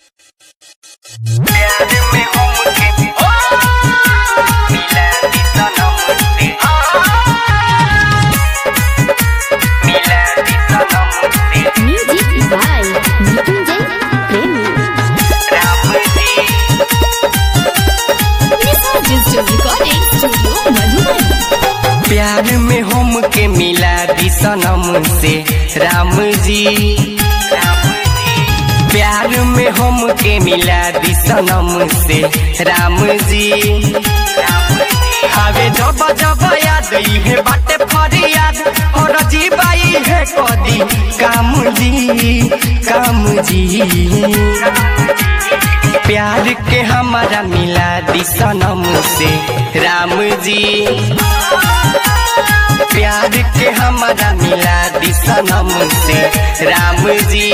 प्यार में हमके ओ मिला दी सनम से मिला दी सनम से Music by Nikunjay Premi. Ram जी Nisa Digital Recording Studio, Madhuban. प्यार में हमके मिला दी सनम से राम जी प्यार में हमके मिला दी सनम से राम जी हवे जब जब याद है बाटे फरियाद और जीवाई है कदी काम जी काम जी प्यार के हमारा मिला दी सनम से राम जी प्यार के हमारा मिला दी सनम से राम जी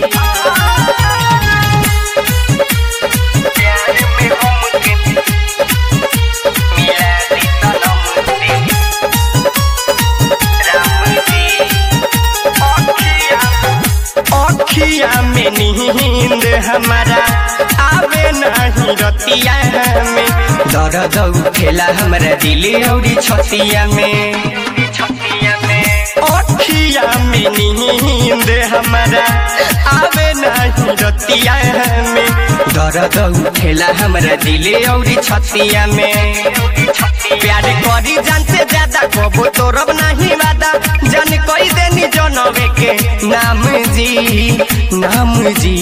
प्यार में हमके मिला दी सनम से राम जी अखिया में नींद हमारा आवे नहीं रतिया में दर्द उठेला हमारा दिल औरी छतिया में अखिया में नींद हमारा आवे नहीं रतिया में दर्द उठेला हमारा दिल औरी छतिया में प्यार करी जान से ज्यादा कबो तोरब नहीं वादा जान कोई देनी जनवे के नाम जी नाम जी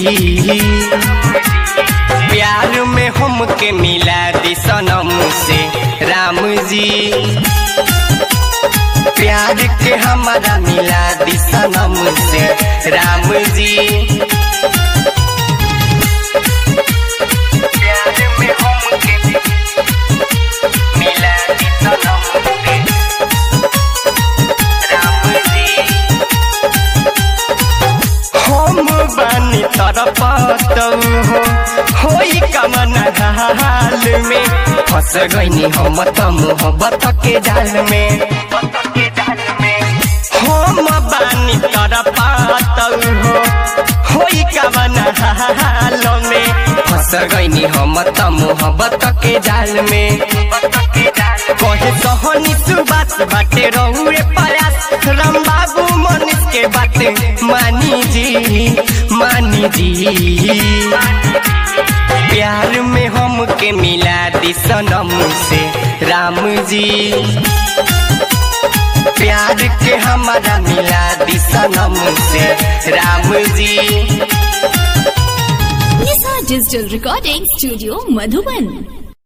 प्यार में हमके मिला दी सनम से राम जी प्यार के हमारा मिला दी सनम से राम जी प्यार में हमके मिला दी सनम से राम जी हम बानी तरपत हो होई कमन हाल में फंस गईनी हम त मोहब्बत के जाल में हम बानी तरपत हो होई कमन हाल में फंस गईनी हम त मोहब्बत के जाल में कहे सहनी सुबात बाटे रहुए प्रयास राम बाबू मनीष के बाटे मानी जी मानी जी प्यार में हमके मिला दी सनम से राम जी प्यार के हमारा मिला दी सनम से राम जी Nisa Digital Recording Studio, Madhuban.